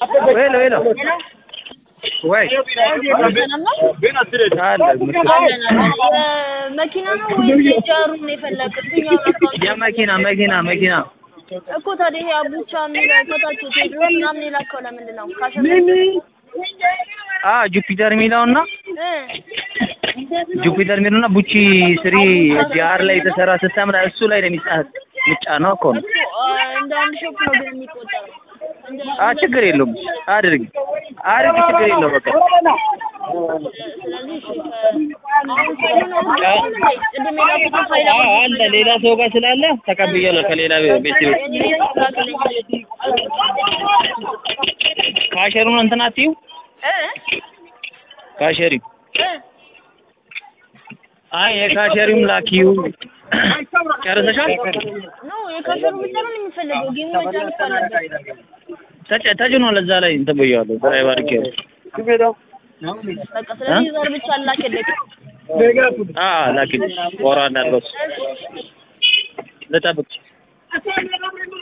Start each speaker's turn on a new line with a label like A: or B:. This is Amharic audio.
A: ሄሎ ሄሎ ወይ
B: ሰላም ነው?
A: አለ
B: መኪና ነው ወይስ የጃሩን ነው የፈለግህ? የትኛውን አካውንት
A: የመኪና መኪና መኪና
B: እኮ ታዲያ ይሄ አቡቻ የሚለው ከታች ቴድሮስ ምናምን የላከው ለምንድን ነው? ካሸ
A: አ ጁፒተር የሚለውና
B: እ
A: ጁፒተር የሚለውና ቡቺ ስሪ ጂአር ላይ የተሰራ ሲስተም ላይ እሱ ላይ ነው የሚጫ- የሚጫነው እኮ ነው።
B: እኮ አ፣ እንደ አንድ ሾፕ ነው ግን የሚቆጠረው። እንደ-
A: አ ችግር የለውም አድርግ አድርግ ችግር የለውም በቃ
B: ስለዚህ እሺ፣ አሁን ፋይሉን አውርደህ ነው እንዴ? ቅድም የላኩትን ፋይል
A: አ አለ ሌላ ሰው ጋር ስላለ ተቀብያለሁ ከሌላ ቤት ቤት
B: እኔ ቤት ላክልኝ።
A: ካሸሩን እንትን አትዩ
B: እ
A: ካሸሪ
B: እ
A: አይ የካሸሪውም ላኪው ጨርሰሻል?
B: ኖ የካሸሩ ብቻ ነው የሚፈልገው። ጌሙ መጫወት እኮ አለበት።
A: ተጭ- ተጭኗል እዛ ላይ እንትን ብያለሁ ድራይቭ አድርጌያለሁ።
B: በቃ ስለዚህ ዘር ብቻ ላክልኝ።
A: አ ላኪ ወራ እንዳለው ልጠብቅ